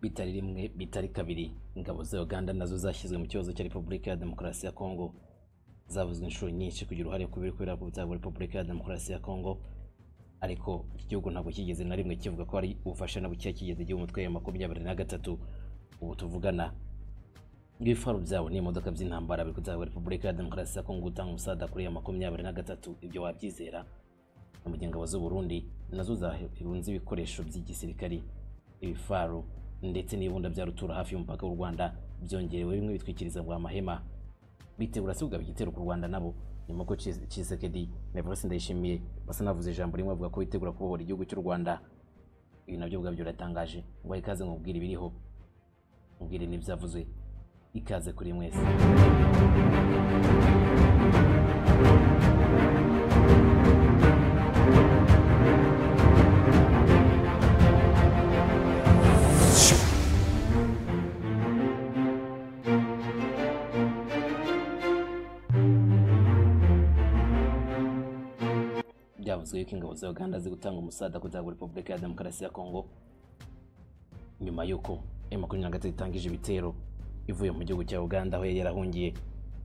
bitari rimwe bitari kabiri ingabo za uganda nazo zashyizwe mu kibazo cya repubulika ya demokarasi ya kongo zavuzwe inshuro nyinshi kugira uruhare ku biri kubera byabo repubulika ya demokarasi ya kongo ariko iki gihugu ntabwo kigeze na rimwe kivuga ko ari ubufasha na bukeya kigeze gihe umutwe ya makumyabiri na gatatu ubu tuvugana ibifaru byabo n'imodoka by'intambara biri kuzaba repubulika ya demokarasi ya kongo gutanga umusada kuri ya makumyabiri na gatatu ibyo wabyizera mu gihe ingabo z'uburundi nazo zahirunze ibikoresho by'igisirikari ibifaru ndetse n'ibunda bya rutura hafi y'umupaka w'u rwanda byongerewe bimwe bitwikiriza bwa mahema bitegura se kugaba igitero ku rwanda nabo nyuma ko Tshisekedi na Evariste Ndayishimiye basa navuze ijambo rimwe avuga ko bitegura kubohora igihugu cy'u Rwanda ibi nabyo ubwabyo biratangaje ngo ikaze nkubwire ibiriho mubwire n'ibyavuzwe ikaze kuri mwese byavuzwe yuko ingabo za uganda ziri gutanga umusada kuzagura repubulika ya demokarasi ya kongo nyuma y'uko emu makumyabiri na gatatu itangije ibitero ivuye mu gihugu cya uganda aho yari yarahungiye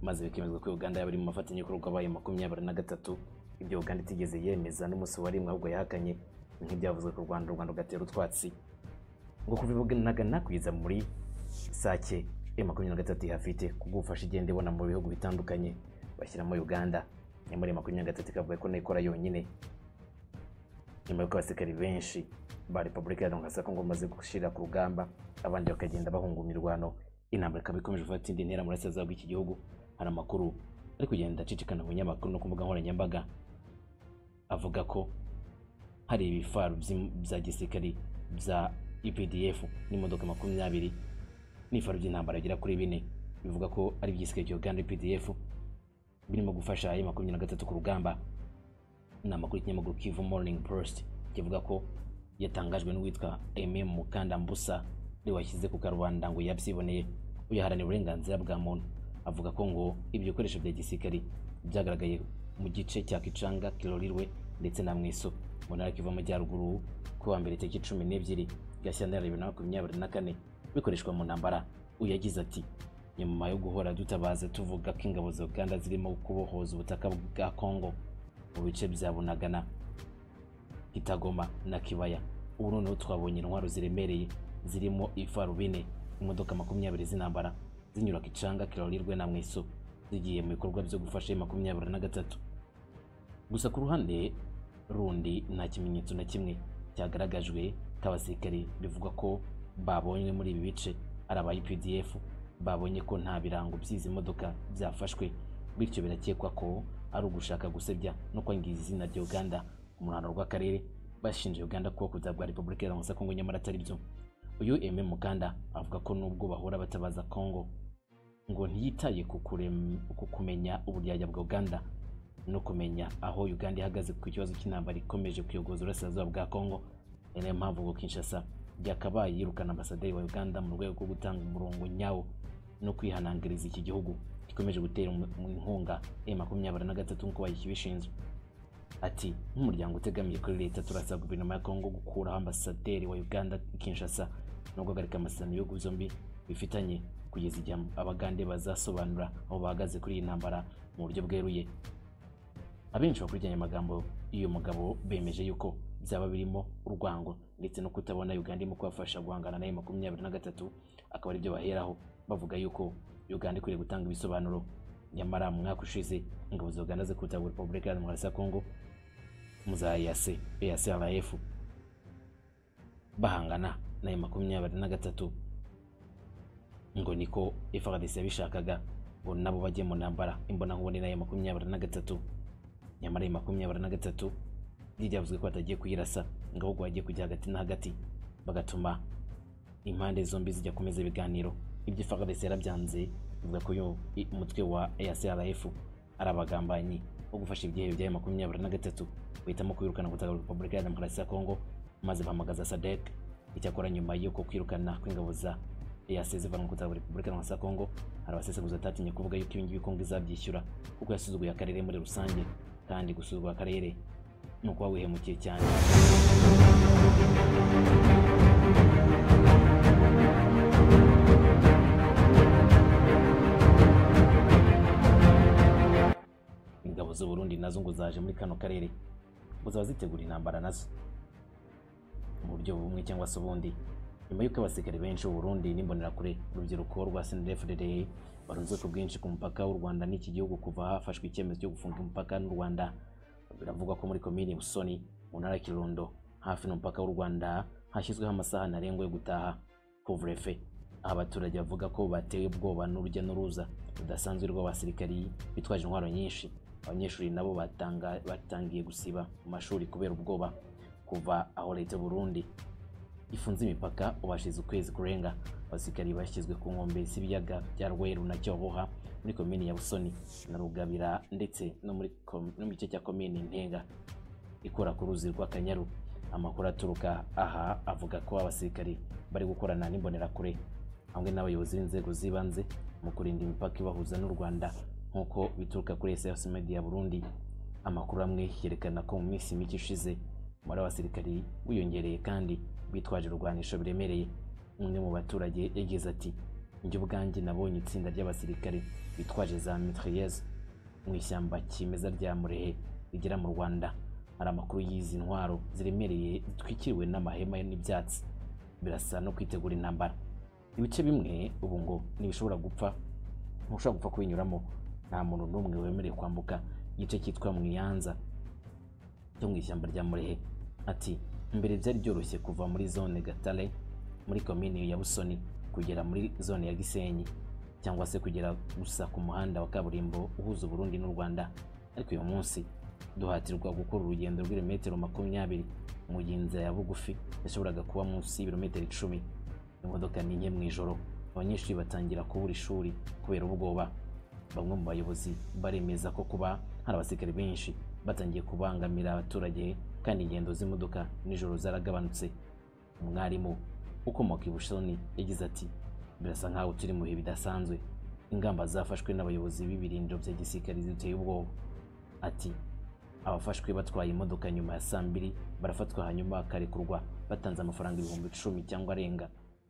maze bikemezwa ko uganda yaba iri mu mafatanyabikorwa abaye makumyabiri na gatatu ibyo uganda itigeze yemeza n'umunsi wa rimwe ahubwo yahakanye nk'ibyavuzwe ku rwanda u rwanda rugatera utwatsi ngo kuva ibuganagana kugeza muri sake emu makumyabiri na gatatu ihafite kubwo ubufasha igenda ibona mu bihugu bitandukanye bashyiramo uganda nyamara emu makumyabiri na gatatu ikavuga ko nayo ikora yonyine nyuma y'uko abasirikari benshi ba repubulika ya demokarasi ya kongo bamaze gushyira ku rugamba abandi bakagenda bahunga imirwano intambara ikaba ikomeje gufata indi ntera burasirazuba bw'iki gihugu hari amakuru ari kugenda acicikana mu binyamakuru no ku mbuga nkoranyambaga avuga ko hari ibifaru by'im- bya gisirikari bya epdf n'imodoka makumyabiri n'ifaru by'intambara bigera kuri bine bivuga ko ari iby'igisirikare cya uganda epdf birimo gufasha ayo makumyabiri na gatatu ku rugamba ni amakuru y'ikinyamakuru kivu morning post kivuga ko yatangajwe n'uwitwa aime mukandambusa ariwe washyize ku karubanda ngo yabyiboneye uyaharanira uburenganzira bwa muntu avuga ko ngo ibyo bikoresho bya gisirikari byagaragaye mu gice cya kicanga kirorirwe ndetse na mwiso mu ntara kiva amajyaruguru ku wa mbere tariki cumi n'ebyiri gashyantare bibiri na makumyabiri na kane bikoreshwa mu ntambara uyagize ati nyuma yo guhora dutabaza tuvuga ko ingabo za uganda zirimo kubohoza ubutaka bwa kongo mu bice bya bunagana Kitagoma na Kibaya. Ubu noneho twabonye intwaro ziremereye zirimo ifarubine, imodoka makumyabiri z'intambara zinyura Kicanga kirorirwe na Mwiso zigiye mu bikorwa byo gufasha iyi makumyabiri na gatatu. Gusa ku ruhande rundi nta kimenyetso na kimwe cyagaragajwe k'abasirikare bivugwa ko babonywe muri ibi bice ari aba UPDF babonye ko nta birango by'izi modoka byafashwe bityo birakekwa ko ari ugushaka gusebya no kwangiza izina rya Uganda mu ruhando rw'akarere bashinja Uganda kuba kuzaba bwa Repubulika ya Demokarasi ya Kongo nyamara atari byo uyu Aime Mukanda avuga ko nubwo bahora batabaza Kongo ngo ntiyitaye ku kurem- ku kumenya uburyarya bwa Uganda no kumenya aho Uganda ihagaze ku kibazo cy'intambara ikomeje kuyogoza uburasirazuba bwa Kongo ari nayo mpamvu ngo Kinshasa yakabaye yirukana ambasaderi wa Uganda mu rwego rwo gutanga umurongo nyawo no kwihanangiriza iki gihugu gikomeje gutera umu- inkunga M makumyabiri na gatatu nk'uko bayibishinzwe ati nk'umuryango utegamiye kuri leta turasaba guverinoma ya kongo gukuraho ambasaderi wa uganda i kinshasa no guhagarika amasezerano y'ibihugu byombi bifitanye kugeza igihe abagande bazasobanura aho bahagaze kuri iyi ntambara mu buryo bweruye abenshi bakurikiranye amagambo y'uyu mugabo bemeje yuko byaba birimo urwango ndetse no kutabona uganda irimo kubafasha guhangana na makumyabiri na gatatu akaba aribyo baheraho bavuga yuko uganda ikwiriye gutanga ibisobanuro nyamara mu mwaka ushize ingabo za uganda zikutagura repubulika ya demokarasi ya kongo muza yase yase abayefu bahangana nayo makumyabiri na gatatu ngo niko efradisi yabishakaga ngo nabo bajye mu ntambara imbonankubone nayo makumyabiri na gatatu nyamara ayo makumyabiri na gatatu ryavuzwe ko batagiye kuyirasa ngo ahubwo bagiye kujya hagati na hagati bagatuma impande zombi zijya kumeza ibiganiro ibyo FARDC yarabyanze bivuga ko uyu i- umutwe wa ASRF ari abagambanyi bo gufasha ibyihe bya makumyabiri na gatatu bahitamo kwirukana gutaka Repubulika ya Demokarasi ya Kongo maze bahamagaza SADC icyakora nyuma y'uko kwirukana kw'ingabo za EAC zivanwa gutaka Repubulika ya Demokarasi ya Kongo hari abasesenguzi batatinye kuvuga yuko ibingibi Kongo izabyishyura kuko yasuzuguye akarere muri rusange kandi gusuzugura akarere ni ukuba wihemukiye cyane ingabo z'u Burundi nazo ngo zaje muri kano karere ngo zaba zitegura intambara nazo mu buryo bumwe cyangwa se ubundi nyuma y'uko abasirikare benshi b'u Burundi n'imbonerakure urubyiruko rwa CNDD-FDD barunzwe ku bwinshi ku mupaka w'u Rwanda n'iki gihugu kuva hafashwe icyemezo cyo gufunga umupaka n'u Rwanda biravugwa ko muri komini Busoni mu ntara ya Kirundo hafi n'umupaka w'u Rwanda hashyizweho amasaha ntarengwa yo gutaha couvre-feu aho abaturage bavuga ko batewe ubwoba n'urujya n'uruza rudasanzwe rw'abasirikari bitwaje intwaro nyinshi abanyeshuri nabo batanga batangiye gusiba mu mashuri kubera ubwoba kuva aho leta y'u Burundi ifunze imipaka ubu hashize ukwezi kurenga abasirikari bashyizwe ku nkombe z'ibiyaga bya Rweru na Cyohoha muri komini ya Busoni na Rugabira ndetse no muri kom- no mu gice cya komini Ntenga ikora ku ruzi rw'Akanyaru amakuru aturuka aha avuga ko abasirikari bari gukorana n'imbonerakure hamwe n'abayobozi b'inzego z'ibanze mu kurinda imipaka ibahuza n'u Rwanda nk'uko bituruka kuri SOS Media Burundi amakuru amwe yerekana ko mu minsi mike ishize umubare w'abasirikari wiyongereye kandi bitwaje urwanisho biremereye umwe mu baturage yagize ati njye ubwanjye nabonye itsinda ry'abasirikare bitwaje za mitrailleuses mu ishyamba kimeza rya Murehe rigera mu Rwanda hari amakuru y'izi ntwaro ziremereye zitwikiriwe n'amahema n'ibyatsi birasa no kwitegura intambara ibice bimwe ubu ngo ntibishobora gupfa ntushobora gupfa kubinyuramo nta muntu n'umwe wemerewe kwambuka igice cyitwa mu iyanza cyo mu ishyamba rya murehe ati mbere byari byoroshye kuva muri zone gatare muri komini ya busoni kugera muri zone ya gisenyi cyangwa se kugera gusa ku muhanda wa kaburimbo uhuza uburundi n'u rwanda ariko uyu munsi duhatirwa gukora urugendo rw'ibirometero makumyabiri mu gihe inzira ya bugufi yashoboraga kuba munsi y'ibirometero icumi imodoka ni nke mu ijoro abanyeshuri batangira kubura ishuri kubera ubwoba bamwe mu bayobozi baremeza ko kuba hari abasirikare benshi batangiye kubangamira abaturage kandi ingendo z'imodoka nijoro zaragabanutse umwarimu ukomoka i bushoni yagize ati birasa nkaho turi mu bihe bidasanzwe ingamba zafashwe n'abayobozi b'ibirindiro bya gisirikare ziteye ubwoba ati abafashwe batwaye imodoka nyuma ya saa mbiri barafatwa hanyuma bakarekurwa batanze amafaranga ibihumbi icumi cyangwa arenga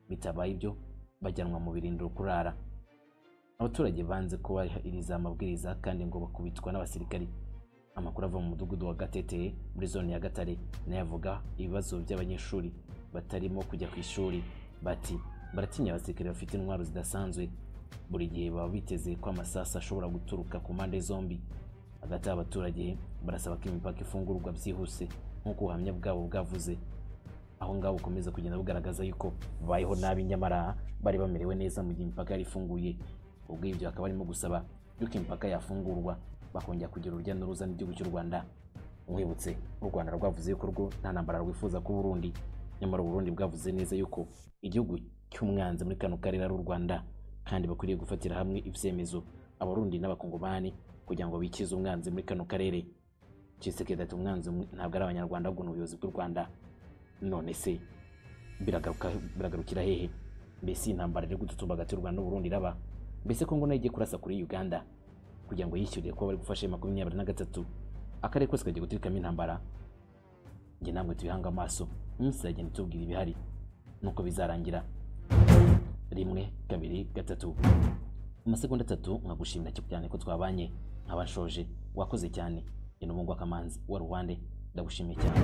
bitabaye ibyo bajyanwa mu birindiro kurara abaturage banze kubahiriza amabwiriza kandi ngo bakubitwa n'abasirikari amakuru ava mu mudugudu wa gatete muri zone ya gatare nayo avuga ibibazo by'abanyeshuri batarimo kujya ku ishuri bati baratinya abasirikare bafite intwaro zidasanzwe buri gihe baba biteze ko amasasu ashobora guturuka ku mpande zombi hagati y'abaturage barasaba ko imipaka ifungurwa byihuse nk'uko ubuhamya bwabo bwavuze aho ngaho bukomeza kugenda bugaragaza yuko babayeho nabi nyamara bari bamerewe neza mu gihe imipaka yari ifunguye ubwo ibyo hakaba barimo gusaba yuko imipaka yafungurwa bakongera kugira urujya n'uruza n'igihugu cy'u Rwanda mwibutse u Rwanda rwavuze yuko rwo nta ntambara rwifuza ku Burundi nyamara u Burundi bwavuze neza yuko igihugu cy'umwanzi muri kano karere ari u Rwanda kandi bakwiriye gufatira hamwe ibyemezo abarundi n'abakongomani kugira ngo bikize umwanzi muri kano karere Tshisekedi ati umwanzi umwe- ntabwo ari abanyarwanda ahubwo ni ubuyobozi bw'u Rwanda none se biragaruka- biragarukira hehe mbese iyi ntambara iri gututumba hagati y'u rwanda n'uburundi iraba mbese kongo nayo igiye kurasa kuri uganda kugira ngo yishyuriye kuba bari gufasha makumyabiri na gatatu akarere kose kagiye guturikamo intambara njye namwe tubihanga amaso iminsi iragenda itubwira ibihari nuko bizarangira rimwe kabiri gatatu mu masegonda atatu nkagushimira cyane ko twabanye nkaba nshoje wakoze cyane ni n'umugwa kamanzi wa ruwande ndagushimiye cyane